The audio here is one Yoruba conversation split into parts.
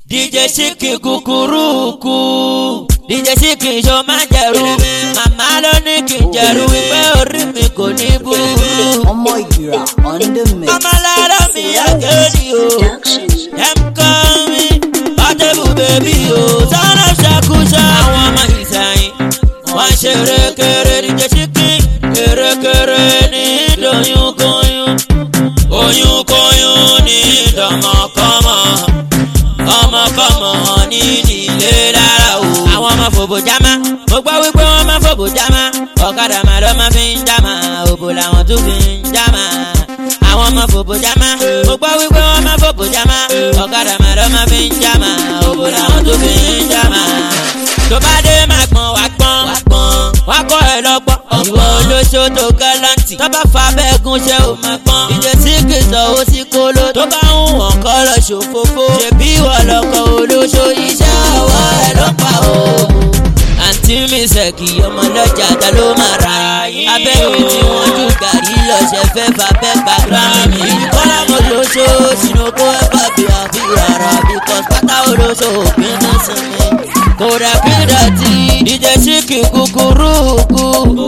DJ Síkì kúkúrúkú DJ Síkì ṣo máa jẹ̀rú màmá ló ní kí n jẹ̀rú wípé orí mi kò ní burú. ọmọ ìgbìrà on the mix. ọmọ lára mi àgẹ́rì o ẹ̀m kọ́ mi pọ́tẹ́bù bèbí o sọ́nà ṣàkóso àwọn ọmọ ìsẹ̀yìn wọ́n ṣe erékeré DJ Síkì erékeré ní ìdòyúnkóyún oyúnkóyún ní ìdọ̀mọ̀kọ́mọ ọmọkọ́mọ ní nílé lára o. àwọn ọmọ fòbò jámá mo gbọ́ wípé wọ́n máa fòbò jámá ọ̀kadà máa lọ́ máa fi ń jámá òbò làwọn tún fi ń jámá. àwọn ọmọ fòbò jámá mo gbọ́ wípé wọ́n máa fòbò jámá ọ̀kadà máa lọ́ máa fi ń jámá òbò làwọn tún fi ń jámá. tó bá dé máa gbọ́n wá gbọ́n wá kọ́ ẹ lọ́gbọ́n ọ̀pọ̀ olóṣó tó gálàǹtì tó bá fa bẹ́ẹ̀gùn ṣe ò máa gbọ́n. ìjẹ́ tí kì í sanwó sí kóló tó bá ń wọ̀n kọ́ lọ ṣòfófó. ṣèbí ìwọ lọkọ̀ olóṣó iṣẹ́ ọwọ́ ẹ ló pa o. àǹtí mi ṣèkì ọmọ lọ́jà ta ló máa ra yín. abẹ́mi tí wọ́n jù gàrí lọ́sẹ̀ fẹ́ fà bẹ́ẹ̀ gbà gírámì. kọ́lá mo lóṣó sínú kó ẹ bá bí àfi rárá bíkọ́s pátá olóṣó òpin ní sinmi. kódà kí dọ̀tí DJ Síkì kúkúrúkú.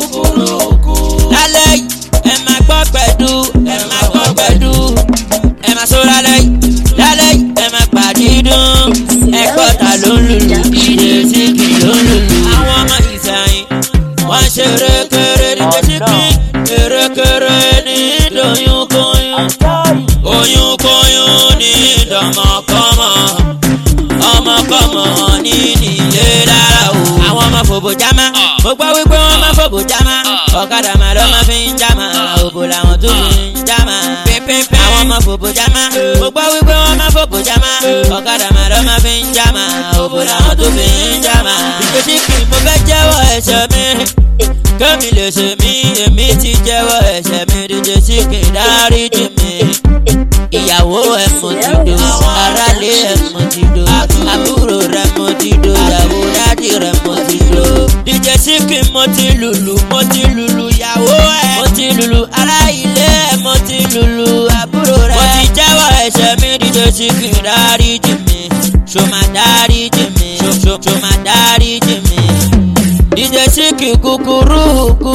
lálẹ́ yìí ẹ máa gbọ́ pẹ̀dú ẹ máa gbọ́ pẹ̀dú ẹ máa sọ lálẹ́ yìí lálẹ́ yìí ẹ máa pàdídùn ẹ kọ́ta ló ń lùlù DJ Síkì ló ń lùlù. àwọn ọmọ ìsẹ̀yìn wọ́n ṣe erékeré DJ Síkì erékeré ní ìdòyúnkóyún oyúnkóyún ní ìdọ̀mọ̀kọ́mọ ọmọkọ́mọ ní nílé lára o. àwọn ọmọ fòbò jámá mo gbọ́ wípé wọ́n máa fòbò jámá ọ̀kadà máa lọ́ máa fi ń jámá òbò làwọn tó fi ń jámá. pínpín àwọn ọmọ fòbò jámá mo gbọ́ wípé wọ́n máa fòbò jámá ọ̀kadà máa lọ́ máa fi ń jámá òbò làwọn tó fi ń jámá. ìjọsí kì í mo fẹ́ jẹ́wọ́ ẹ̀ṣẹ̀ mi kémi lè ṣe mí èmi ti jẹ́wọ́ ẹ̀ṣẹ̀ mi DJ Síkì dáríjì mi ìyàwó ẹ mo ti do aráalé ẹ mo ti do àbúrò rẹ mo ti do ìyàwó dádì rẹ mo ti do. DJ Síkì mo ti lùlù mo ti lùlù ìyàwó ẹ mo ti lùlù ará ilé ẹ mo ti lùlù àbúrò rẹ. mo ti jẹ́wọ́ ẹ̀ṣẹ̀ mi DJ Síkì dáríjì mi ṣó máa dáríjì mi ṣó ṣó máa dáríjì mi. DJ Síkì kúkúrúkú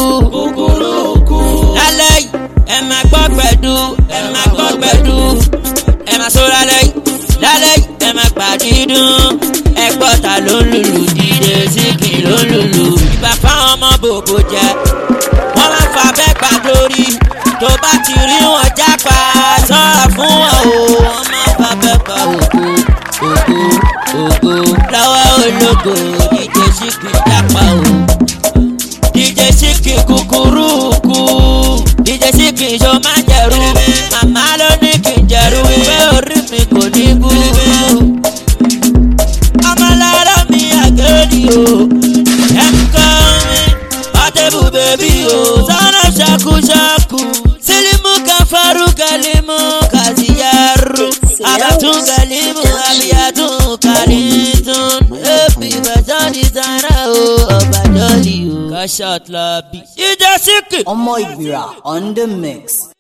lálẹ́ yìí ẹ máa gbọ́ pẹ̀dú ẹ máa gbọ́ pẹ̀dú ẹ máa sọ lálẹ́ yìí lálẹ́ yìí ẹ máa pàdídùn ẹ gbọ́ ta ló ń lùlù DJ Síkì ló ń lùlù. ìgbà fáwọn ọmọ bòbò jẹ wọ́n máa fa bẹ́ẹ̀ gbà lórí tó bá ti rí wọn jápa sọ́ra fún wọn o wọ́n máa fa bẹ́ẹ̀ gbà ògo ògo ògo lọ́wọ́ ológo DJ Síkì jápa o. DJ Síkì kúkúrúkú DJ Síkì ṣo máa jẹ̀rú màmá ló ní kí n jẹ̀rú wípé orí mi kò ní burú. ọmọ lára mi àgẹ́rì o ẹ̀ ń kọ́ mi pọ́tẹ́bù bèbí o sọ́nà ṣàkúṣàkú sílímù káfárú kálímù kàzíyàrú àbàtún kálímù àbíyàtún kálítún èbí bàtọ́ dìsára o ọ̀bàdọ́lì o. kọ́ṣọ́ọ̀tì lọ bí. DJ Síkì. ọmọ ìgbìrà on the mix.